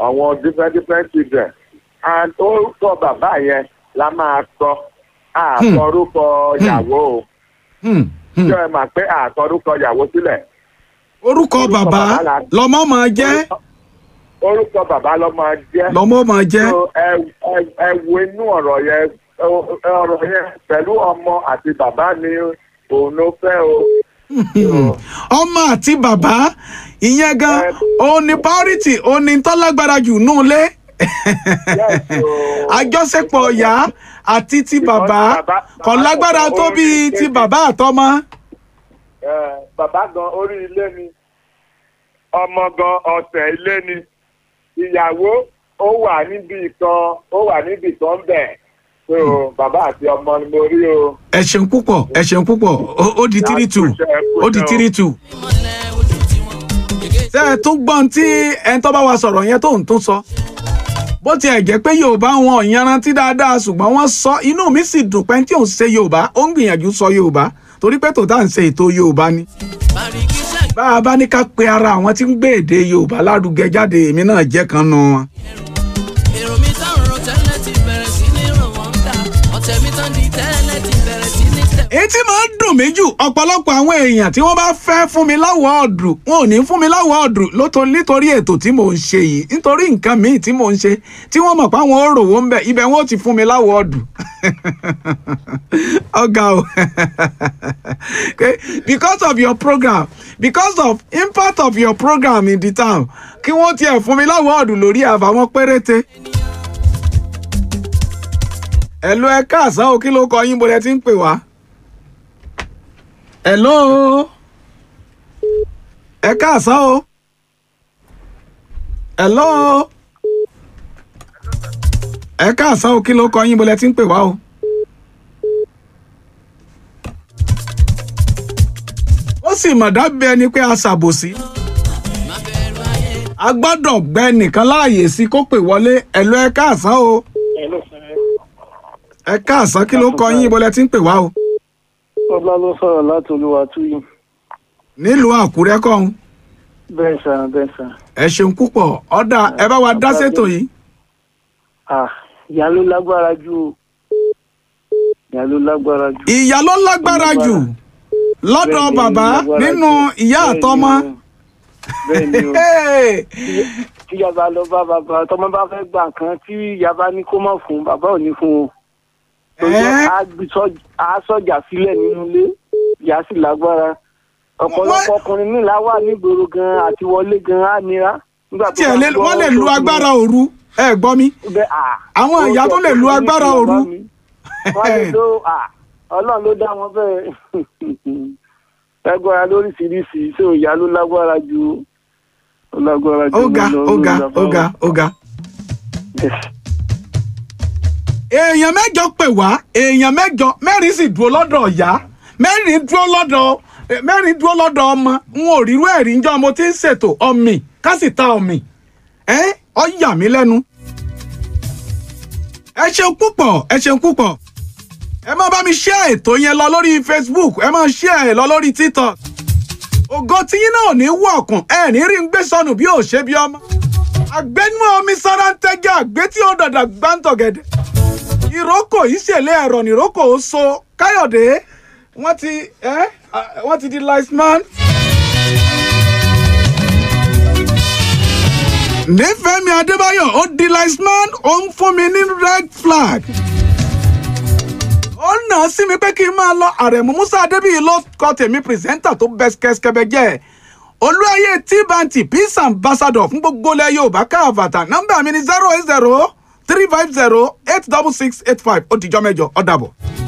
àwọn different different children and orúkọ bàbá yẹn la máa sọ àkọ orúkọ ìyàwó o Hmm, hmm. ṣé ẹ mà pé àkọ orúkọ ìyàwó sílẹ̀ orúkọ orúkọ bàbá bàbá la- lọmọ máa jẹ́ orúkọ bàbá ló máa jẹ́ lọmọ máa jẹ́ So, ẹ ẹ- ẹ wo inú ọ̀rọ̀ yẹn ọ- ọ̀rọ̀ yẹn pẹ̀lú ọmọ àti bàbá ni òun ló fẹ́ o. ọmọ àti bàbá ìyẹn gan Ẹ- òun ni priority òun ni tọ́lágbára jù nù lé Yes, o. àjọṣepọ̀ ọ̀yá àti ti Because bàbá bàbá- kò bàbá lágbára kò tó orí bí ti kéde. bàbá àtọmọ. Ẹ, bàbá gan orí ilé ni ọmọ gan ọ̀sẹ̀ ilé ni ìyàwó ó wà níbi kan ó wà níbi kan bẹ̀ so bàbá àti ọmọ ni mo rí o. ẹ ṣeun púpọ̀ ẹ ṣeun púpọ̀ ó- ó di three two ó di three two. ṣé ẹ tún gbọ́n tí ẹni tó bá wa sọ̀rọ̀ yẹn tó ń tún sọ. bó tiẹ̀ jẹ́ pé yorùbá wọn ò yanrantí dáadáa ṣùgbọ́n wọ́n sọ inú mi sì dùn pé tí òun ṣe yorùbá ó ń gbìyànjú sọ yorùbá torí pé tòótá ń ṣe ètò yorùbá ni. bá a bá ní ká pe ara àwọn tí ń gbé èdè yorùbá lárugẹ jáde èmi náà jẹ́ kan nù wọn. èrò mi tán rò tẹ́lẹ̀ ti bẹ̀rẹ̀ sí ní ràn wọ́n dà ọ̀tẹ̀ mi tán di tẹ́lẹ̀ ti bẹ̀rẹ̀ sí ní tẹ̀. èyí tí máa ń dùn mí jù ọ̀pọ̀lọpọ̀ àwọn èèyàn tí wọ́n bá fẹ́ fún mi láwọ̀ọ́dù wọn ò ní fún mi láwọ̀ọ́dù lóto- nítorí ètò tí mò ń ṣe yìí nítorí nǹkan míì tí mò ń ṣe tí wọ́n mọ̀ pé àwọn ò rówó ń bẹ̀ ibẹ̀ wọn ò ti fún mi láwọ̀ọ́dù ọ̀gá o Okay, because of your program because of impact of your program in the town kí wọ́n tiẹ̀ fún mi láwọ̀ọ́dù lórí àbáwọn péréte. ẹ̀lú ẹ káàsán o kí ló kọ yín bó lẹ ti ń pè wá. Hello. Ẹ káàsán o. Hello. Ẹ káàsán o kí ló kọ yín bó lẹ ti ń pè wá o. Ó sì mọ̀ dábẹ́ ẹni pé a ṣàbòsí. A gbọ́dọ̀ gbẹ nìkan láàyè sí kó pè wọlé ẹ̀lú ẹ káàsán o. Ẹ káàsán kí ló kọ yín bó lẹ ti ń pè wá o. ọlá ló sọ̀rọ̀ láti olúwa túyìn Nílùú Àkúrẹ́ kọ́hún. bẹ́ẹ̀ sà bẹ́ẹ̀ sà Ẹ ṣeun púpọ̀ ọ̀dà ẹ bá wa dá ṣètò yìí. ah ìyá ló lágbára jù o ìyá ló lágbára jù. ìyá ló lágbára jù lọ́dọ̀ Bẹ́ẹ̀ ni, bàbá lágbára nínú jù. ìyá Bẹ́ẹ̀ ni àtọmọ. o. bẹ́ẹ̀ ni o Hey! tí ìyá bá lọ bá bàbá tọmọ bá fẹ́ gbà kan tí ìyá bá ní kó má fún bàbá ò ní fún o. Ẹ́. á gbé sọ́j- á sọ̀jà sílẹ̀ nínú ilé ìyá sì lágbára ọ̀pọ̀lọpọ̀ Wọ́n- ọkùnrin míì láwà nígboro gan àti wọlé gan á nira. nígbà tó tiẹ̀ bá lé- gbọ́ wọ́n lè lu tó fi- agbára òru ẹ gbọ́ mi. bẹ́ẹ̀, ah, Àwọn ó ìyá tó jẹ́ lè lu kí agbára bàbá òru. mi. wọ́n lè lo ah, ọlọ́run ló dá wọn bẹ́ẹ̀ lágbára lóríṣiríṣi ṣé ìyá ló lágbára ju ó lágbára ju ó ga lọ ó lórí ga bàbá ó ga wọn. ó ga. èèyàn mẹ́jọ pè wá èèyàn mẹ́jọ mẹ́rin sì dúró lọ́dọ̀ ìyá mẹ́rin dúró lọ́dọ̀ eh, mẹ́rin dúró lọ́dọ̀ ọmọ n ò rírú ẹ̀rí njọ́ mo ti ń ṣètò ọmì ká sì ta ọmì ẹ ọ yà mí lẹ́nu. ẹ ṣeun púpọ̀ ẹ ṣeun púpọ̀ ẹ máa bá mi share ètò yẹn lọ lórí Facebook ẹ máa share ẹ lọ lórí TikTok ògo tíyín náà ò ní wọ̀ọ̀kùn ẹ ní rí ń gbé sọnù bí ò ṣe bí ọmọ àgbẹnú omi sára ń tẹ́gẹ́ àgbé tí ó dàdà gbáǹtọ̀gẹ̀dẹ̀ ìrókò ìṣẹ̀lẹ̀ ẹ̀rọ nìrókò ó so káyọ̀dé wọ́n ti ẹ́ ah, wọ́n ti di liceman. nífẹ̀ẹ́mi adébáyọ̀ ó di liceman ó ń fún mi ní red flag. ó nà á sí mi pé kí n máa lọ àrẹ̀mú musa adébíyì ló kọ tèmi pírẹsẹ́ńtà tó bẹ́ẹ̀ kẹ́sìkẹ́bẹ́ jẹ́ olúwayé tíbanti peace ambassador fún gbogbo ilẹ̀ yorùbá káàbàtà nọ́mbà mi ni zero eight zero three five zero eight double six eight five ó dìjọ́ mẹ́jọ ó dàbọ̀.